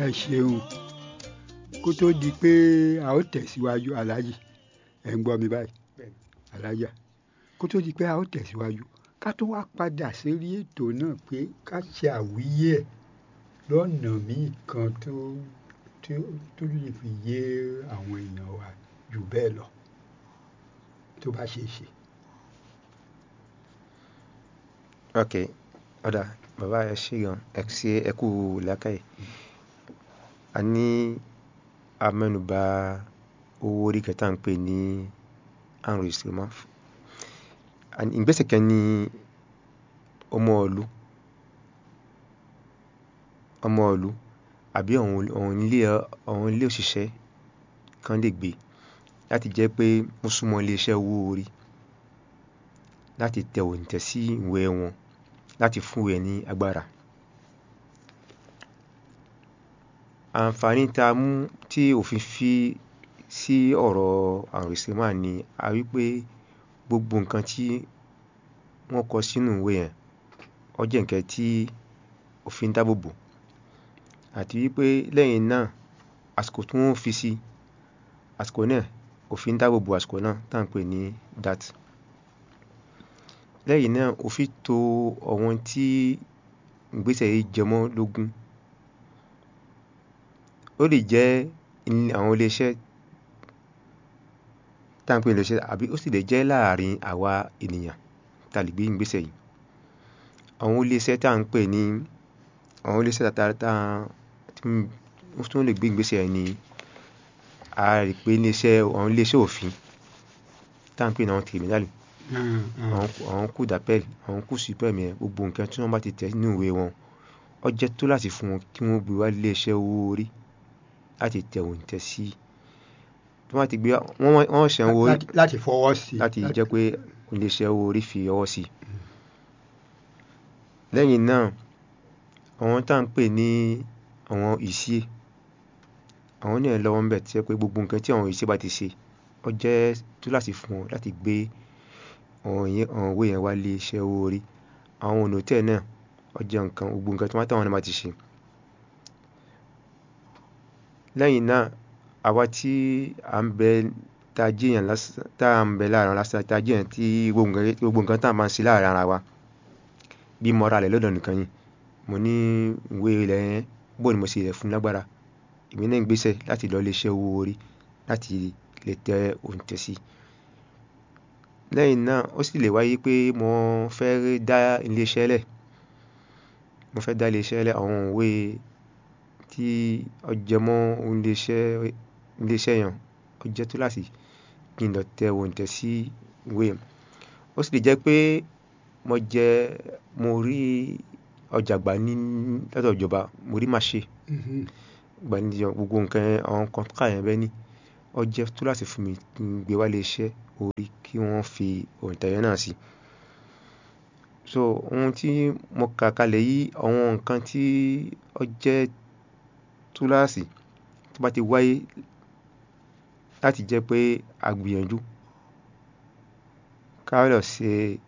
ẹ ṣeun kó tó di pé a ó tẹ̀síwájú aláàjì ẹ̀ ń gbọ́ mi báyìí Bẹ́ẹ̀ni. alájà kó tó di pé a ó tẹ̀síwájú ká tó wá padà sórí ètò náà pé ká ṣe àwíyé ẹ̀ lọ́nà míì kan tó tó tó lè fi yé àwọn èèyàn wa jù bẹ́ẹ̀ lọ tó bá ṣe é ṣe. ok ọ̀dà bàbá ẹ ṣe gan ẹ ṣe ẹ kú làákàyè a ní amẹ́nubà owó orí kẹta ń pè ní enregistrement And ìgbésẹ̀ kan ní ọmọ ìlú ọmọ ìlú àbí àwọn àwọn ilé àwọn ilé òṣìṣẹ́ kan lè gbé láti jẹ́ pé wọ́n súnmọ́ iléeṣẹ́ owó orí láti tẹ òǹtẹ̀ sí ìwé wọn láti fún ẹ ní agbára. àǹfààní tá a mú tí òfin fi sí ọ̀rọ̀ enregistrement ni a rí pé gbogbo nǹkan tí wọ́n kọ sínú ìwé yẹn ó jẹ́ nǹkan tí òfin dáàbò bò àti wípé lẹ́yìn náà àsìkò tí wọ́n fi sí àsìkò náà òfin dáàbò bò àsìkò náà tá à ń pè ní dat lẹ́yìn náà òfin tò àwọn tí ìgbésẹ̀ yìí jẹ mọ́ lógún ó lè jẹ́ àwọn iléeṣẹ́ tá à ń pè ní iléeṣẹ́ àbí ó sì lè jẹ́ láàrin àwa ènìyàn tá a lè gbé ìgbésẹ̀ yìí àwọn iléeṣẹ́ tá à ń pè ní àwọn iléeṣẹ́ tá tá tí wọ́n lè gbé ìgbésẹ̀ yìí ni a rí pé iléeṣẹ́ àwọn iléeṣẹ́ òfin tá à ń pè ní àwọn tribunal àwọn àwọn coup d'appel àwọn coup suprême yẹn gbogbo nǹkan tí wọ́n bá ti tẹ̀ nínú ìwé wọn ó jẹ́ tó láti fún wọn kí wọ́n gbé wá iléeṣẹ́ owó orí láti tẹ òǹtẹ̀ sí tí wọ́n bá ti gbé wọ́n wọ́n ṣẹ̀ ń wo láti láti fọwọ́ sí i. láti jẹ́ pé iléeṣẹ́ owó orí fi ọwọ́ sí i. lẹ́yìn náà àwọn tá à ń pè ní àwọn ìṣe àwọn náà lọ́wọ́ ń bẹ̀ tí jẹ́ pé gbogbo nǹkan tí àwọn ìṣe bá ti ṣe ó jẹ́ tó láti fún wọn láti gbé àwọn yẹn àwọn ìwé yẹn wá iléeṣẹ́ owó orí àwọn ọ̀nà tẹ̀ náà ó jẹ́ nǹkan gbogbo nǹkan tí wọ́n táwọn náà bá ti ṣe. lẹ́yìn náà àwa tí à ń bẹ tá a jẹ́yàn lásán tá à ń bẹ láàrin lásán tá a jẹ́yàn tí gbogbo nǹkan gbogbo nǹkan tá a máa ń ṣe láàrin ara wa bí mo ra rẹ̀ lọ́dọ̀ nìkan yìí mo ní ìwé ilẹ̀ yẹn bó ni mo ṣe rẹ̀ fún lágbára èmi náà ń gbéṣẹ́ láti lọ iléeṣẹ́ owó orí láti lè tẹ òǹtẹ̀ sí i. lẹ́yìn náà ó sì lè wáyé pé mo fẹ́ dá iléeṣẹ́ lẹ̀ mo fẹ́ dá iléeṣẹ́ lẹ̀ àwọn ìwé tí ó jẹ mọ́ iléeṣẹ́ iléeṣẹ́ yẹn ó jẹ́ tó láti kí n lọ tẹ òǹtẹ̀ sí ìwé yẹn ó sì lè jẹ́ pé mo jẹ mo rí ọjà gbà ní lọ́dọ̀ ìjọba mo rí màṣe Mhm. gbà ní gbogbo nǹkan àwọn kọ́ńtà yẹn bẹ́ẹ̀ ni ó jẹ́ tó láti fún mi kí n gbé wá iléeṣẹ́ orí kí wọ́n fi òǹtẹ̀ yẹn náà sí i. so ohun tí mo kà kalẹ̀ yìí àwọn nǹkan tí ó jẹ́ túláàsì tó bá ti wáyé láti jẹ́ pé a gbìyànjú ká lọ ṣe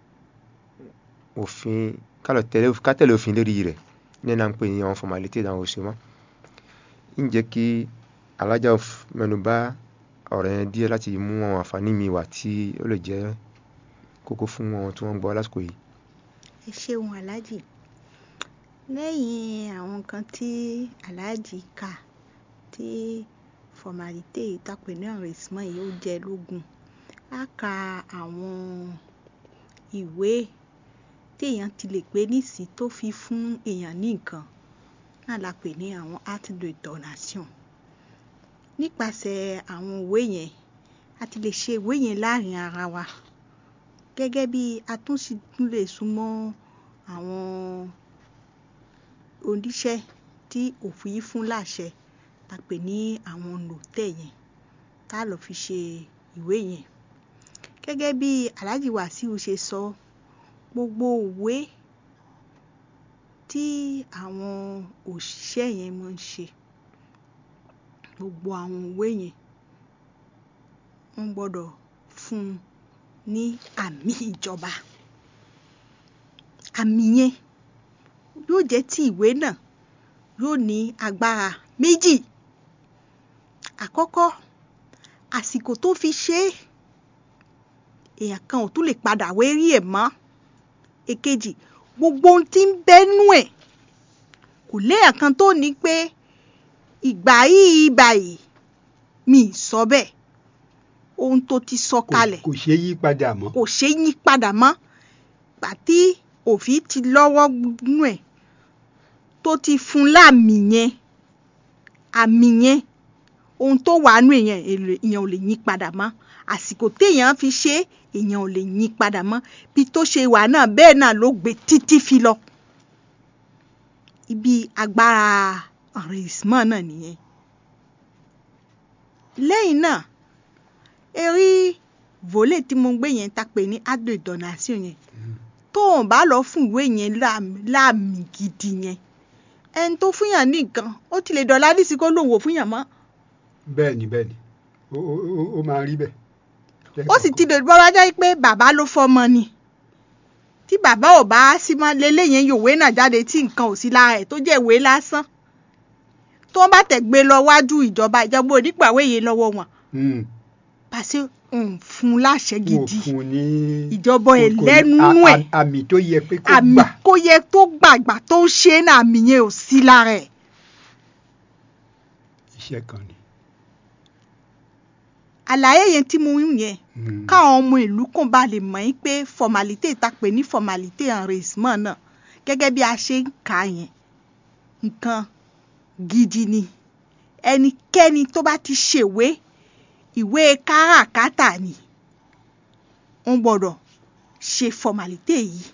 òfin ká lọ tẹ̀lé ká tẹ̀lé òfin lórí rẹ̀ ní ẹ̀ náà ń pè ní àwọn formality àwọn òṣèlú ń jẹ́ kí alájà mẹ́nubà ọ̀rọ̀ yẹn díẹ̀ láti mú àwọn àǹfààní mi wá tí ó lè jẹ́ kókó fún àwọn tí wọ́n ń gbọ́ lásìkò yìí. ẹ ṣeun aláàjì lẹ́yìn àwọn nǹkan tí aláàjì kà tí formalite ìtàpé ní enrichment yìí ó jẹ lógún á ka àwọn ìwé téèyàn ti lè pé nísìí tó fi fún èèyàn ní nǹkan náà la pè ní àwọn acte de donation nípasẹ̀ àwọn ìwé yẹn a ti lè ṣe ìwé yẹn láàrin ara wa gẹ́gẹ́ bí a tún sì tún lè súnmọ́ àwọn oníṣẹ́ tí òfin fún láṣẹ ta pè ní àwọn nòtẹ̀ yẹn tá lọ fi ṣe ìwé yẹn gẹ́gẹ́ bí Alhaji Wasiu ṣe sọ gbogbo ìwé tí àwọn òṣìṣẹ́ yẹn máa ń ṣe gbogbo àwọn ìwé yẹn wọ́n gbọ́dọ̀ fún un ní àmì ìjọba àmì yẹn yóò jẹ́ ti ìwé náà yóò ní agbára méjì àkọ́kọ́ àsìkò tó fi ṣe é èèyàn kan ò tún lè padà wérí ẹ̀ mọ́ èkejì gbogbo ohun tí ń bẹ́nu ẹ̀ kò léèyàn kan tó ní pé ìgbà yìí báyìí mi ì sọ bẹ́ẹ̀ ohun tó ti sọ kò kalẹ̀ kò ṣeé yí padà mọ́ kò ṣeé yí padà mọ́ gbà tí òfin ti lọ́wọ́ nú ẹ̀ tó ti fún láàmì yẹn àmì yẹn ohun tó wà nú èèyàn èèyàn ò lè yí padà mọ́ àsìkò téèyàn fi ṣe é èèyàn ò lè yí padà mọ́ bí tó ṣe wà náà bẹ́ẹ̀ náà ló gbé títí fi lọ ibi agbára àrèsímọ́ náà nìyẹn lẹ́yìn náà erí volé tí mo gbé yẹn ta pè ní ado donation yẹn tó o bá lọ fún ìwé yẹn láàmì láàmì gidi yẹn ẹni tó fún yàn ní nǹkan ó ti lè dọ̀lá dísí kó lòun ò fún yàn mọ́ bẹ́ẹ̀ ni bẹ́ẹ̀ ni ó ó ó- ó máa rí bẹ́ẹ̀. ó sì ti lè bọ́ wájá pé bàbá ló fọmọ ni tí bàbá ò bá sí mọ́ lélẹ́yìn yòówé náà jáde tí nǹkan ò sí lára ẹ̀ tó jẹ́ ìwé lásán tó bá tẹ̀ gbé lọ wájú ìjọba ìjọba onígbàwé yẹn lọ́wọ́ wọn Mm. pàṣẹ ń fún un láṣẹ wọn ò gidi fún un ní ìjọba ẹ̀ kò ní- lẹ́nu a- ẹ̀ a- àmì tó yẹ pé kó àmì gbà kó yẹ tó gbàgbà tó ń ṣe é náà àmì yẹn ò sí lára ẹ̀ iṣẹ́ kan ni. àlàyé yẹn tí mo ń yẹn Mm. káwọn ọmọ ìlú kàn bá lè mọ̀ yín pé formalite ta pè ní formalite enrichment náà gẹ́gẹ́ bí a ṣe ń kà á yẹn nǹkan gidi ni ẹnikẹ́ni tó bá ti ṣèwé ìwé káràkátà ni wọ́n gbọ́dọ̀ ṣe formalite yìí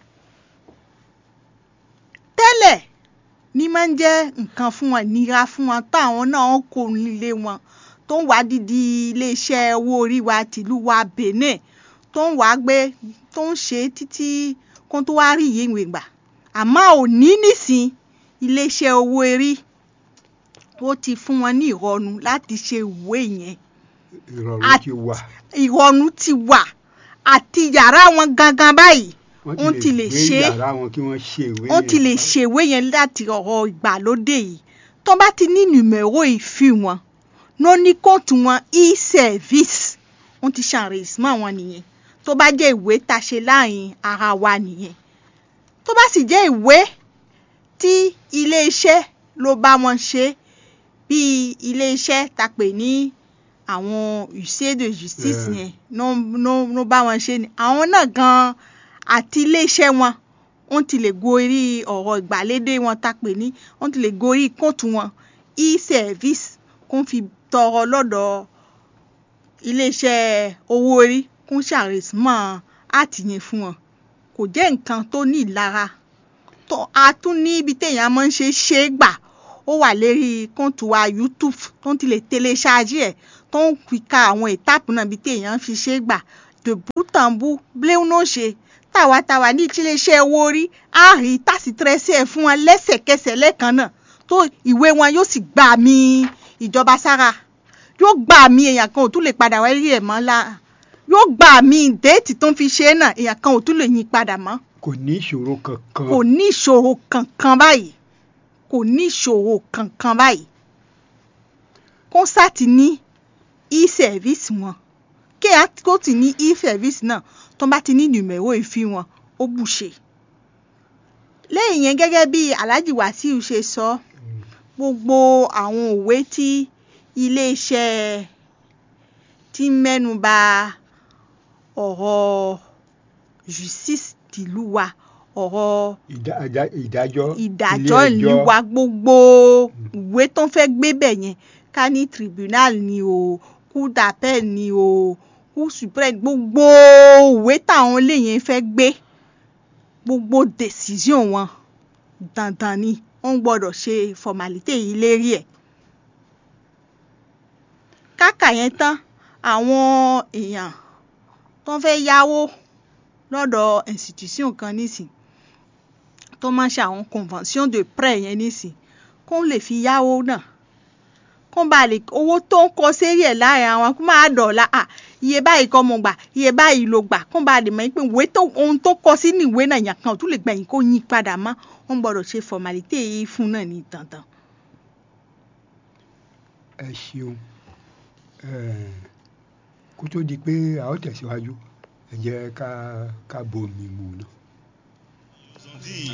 tẹ́lẹ̀ ní máa ń jẹ́ nǹkan fún wọn nira fún wọn táwọn náà ń kó nílé wọn tó ń wá dídí iléeṣẹ́ owó orí wa tìlú wa Benin tó ń wá gbé tó ń ṣe títí kó tó wá rí ìyé ìwé gbà àmọ́ òní nísìn iléeṣẹ́ owó orí ó ti fún wọn ní ìrọ̀rùn láti ṣe ìwé yẹn ìrọ̀rùn Àti- ti wà ìrọ̀rùn ti wà àti yàrá wọn gangan báyìí wọ́n wọ́n ti lè gbé ṣe é. yàrá wọn kí wọ́n ṣe ìwé wọ́n ti yẹn. lè ṣèwé yẹn láti ọ̀rọ̀ ìgbàlódé yìí tó bá ti ní nùmẹ̀rọ ìfi wọn ló ní kóòtù wọn e-service wọ́n ti ṣàrèsímọ́ wọn nìyẹn tó bá jẹ́ ìwé tá a ṣe láàrin ara wa nìyẹn tó bá sì jẹ́ ìwé tí iléeṣẹ́ ló bá wọn ṣe bíi iléeṣẹ́ tá pè ní àwọn huissier de justice Yeah. yẹn ló ló- ló bá wọn ṣe ni àwọn náà gan-an àti iléeṣẹ́ wọn wọ́n ti lè gorí ọ̀rọ̀ ìgbàlódé wọn tá pè ní wọ́n ti lè gorí kóòtù wọn e-service kó fi tọrọ lọ́dọ̀ iléeṣẹ́ owó orí kó ṣàrèsímọ́ àtìyẹn fún wọn kò jẹ́ nǹkan tó ní ìlara tó a tún ní ibi téèyàn máa ń ṣe ṣe é gbà ó wà lérí kóòtù wa YouTube tó ń ti lè tẹ́lẹ̀ ṣáájú ẹ̀ tó ń fi ka àwọn ìtàpù náà ibi téèyàn fi ṣe é gbà dèbú tàǹbù bléun náà ṣe tàwátàwá ní iléeṣẹ́ owó orí á rí tásìtìrẹsì ẹ̀ fún wọn lẹ́sẹ̀kẹsẹ̀ lẹ́ẹ̀kan náà tó ìwé wọn yóò sì gbà mí ìjọba sára yóò gbà mí èèyàn kan ò tún lè padà wáyé ẹ̀ mọ́ la yóò gbà mí déètì tó ń fi ṣe é náà èèyàn kan ò tún lè yí padà mọ́ kò ní ìṣòro kankan. kò ní ìṣòro kankan báyìí kò ní ìṣòro kankan báyìí kọ́nsàtì ní e-service wọn kéèyàn kó tì ní e-service náà tó bá ti ní nùmẹ̀rọ ìfi wọn ó bùṣe. lẹ́yìn yẹn gẹ́gẹ́ bí Alhaji Wasiu ṣe sọ gbogbo àwọn òwe tí iléeṣẹ́ tí ń mẹ́nu bà ọ̀rọ̀ justice tìlú wa ọ̀rọ̀ Ìdá- àjá- ìdájọ́ ìdájọ́ ilé ìlú ẹjọ́. wa gbogbo ìwé tó ń fẹ́ gbé bẹ̀ yẹn ká ní tribunal ni o cour d'appel ni o cour supreme gbogbo ìwé táwọn ilé yẹn fẹ́ gbé gbogbo decision wọn dandan ni wọ́n gbọ́dọ̀ ṣe formalite yìí lérí ẹ̀ káka yẹn tán àwọn èèyàn tó ń fẹ́ yáwó lọ́dọ̀ institution kan nísìn tó máa ń ṣe àwọn convention de prêt yẹn nísìn kó lè fi yáwó náà kó bá lè owó tó ń kọ sérí ẹ̀ láàrin àwọn kó máa dọ̀la à iye báyìí kọ́ mo gbà iye báyìí ló gbà kó bá lè mọ̀ pé ìwé tó ohun tó kọ sí ní ìwé náà yàn kan ò tún lè gbẹ̀yìn kó yín padà mọ́ wọ́n gbọ́dọ̀ ṣe formalite yìí fún náà ní dandan ẹ ṣeun Eh, kó tó di pé a ó tẹ̀síwájú ẹ jẹ́ ká ká bomi mu náà.